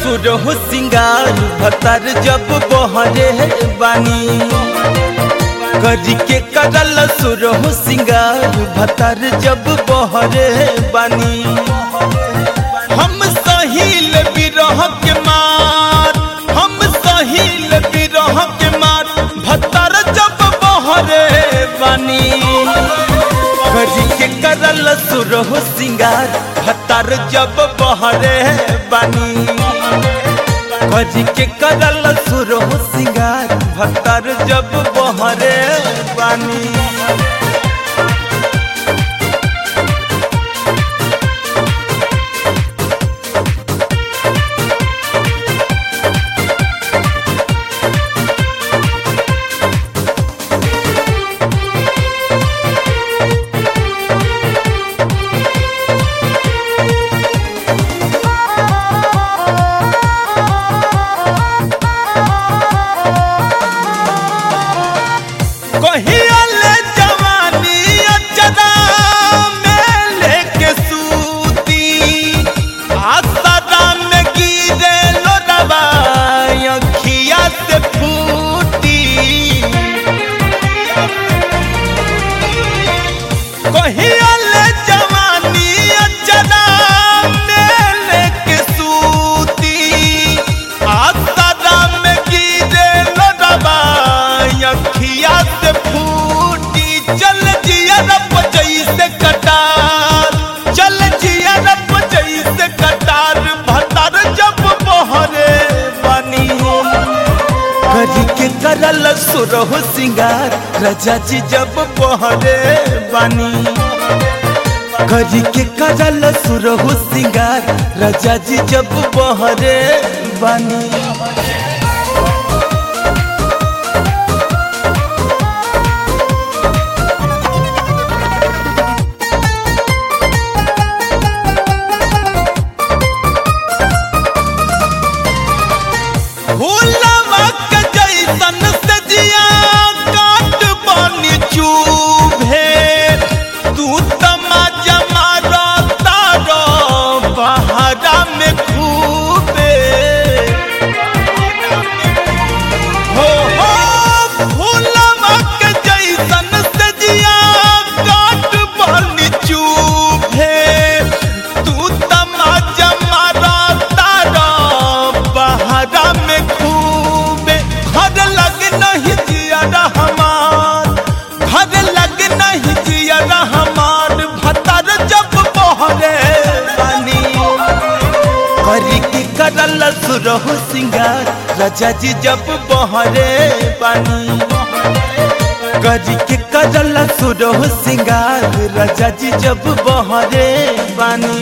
सुरहु सिंगार भतर जब बहरे बानी करी के करल सुरहु सिंगार भतर जब बहरे बानी हम सहिल बिरह के मार हम सहिल बिरह के मार भतर जब बहरे बानी करी के करल सुरहु सिंगार भतर जब बहरे बानी करी के करल सुरहु सिंगार भतर जब बहरे बानी कहिया ले जवानी अचरा में लेके सूती आसरा में गिरे लोडवा अखिया से फूटी कहिया ले जवानी अचरा में लेके सूती आसरा में गिरे लोडवा अखिया से फूटी चल जिया रब जैसे कटार चल जिया रब जैसे कटार भतार जब बहरे बनी करी के करल सुरहु सिंगार रजा जी जब बहरे बानी करी के करल सुरहु सिंगार रजा जी जब बहरे बानी फूलवा के जैसन से जिया काट बनी चूभे तू तमाजा मारो तारो बहरा में खूबे हो हो फूलवा के जैसन से जिया काट बनी चूभे तू तमाजा मारो तारो बहरा में खूबे घर लग नहीं जिया हमार घर लग नहीं जिया हमार भतर जब बहरे बानी करी की करल सुरहु सिंगार राजा जी जब बहरे बानी करी के करल सुरहु सिंगार राजा जी जब बहरे बानी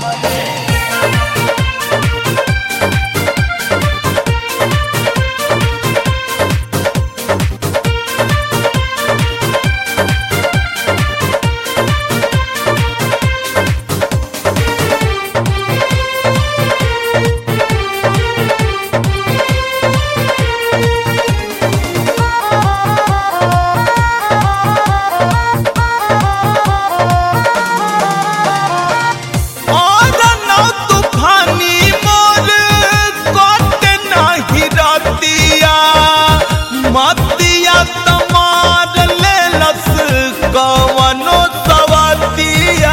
और नौ तूफानी मोर कोट नाही रतिया मतिया तमार लेलस कवनो सवतिया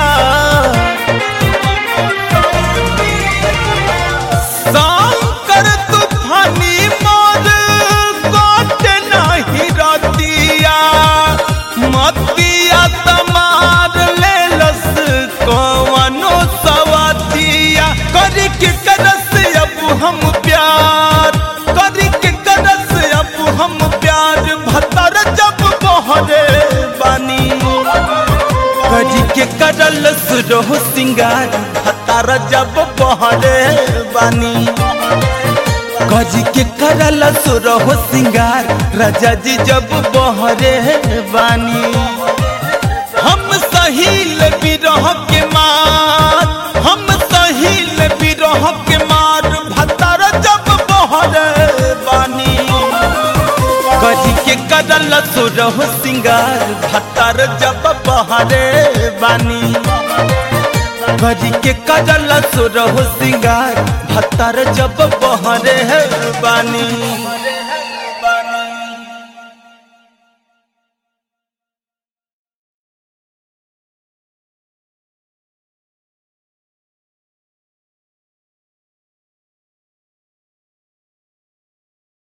शंकर तूफानी मोर कोट नाही रतिया मतिया तमार लेलस कवनो सवतिया करी के करस अब हम प्यार करी के करस अब हम प्यार भतर जब बहरे बानी करी के करल सुरहु सिंगार भतर जब बहरे बानी करी के करल सुरहु सिंगार राजा जी जब बहरे बानी हम सहिल बिरह के मार हम सहिल बिरह के मार भतर जब बहरे बानी करी के करल सुरहु सिंगार भतर जब बहरे बानी करी के करल सुरहु सिंगार भतर जब बहरे है बानी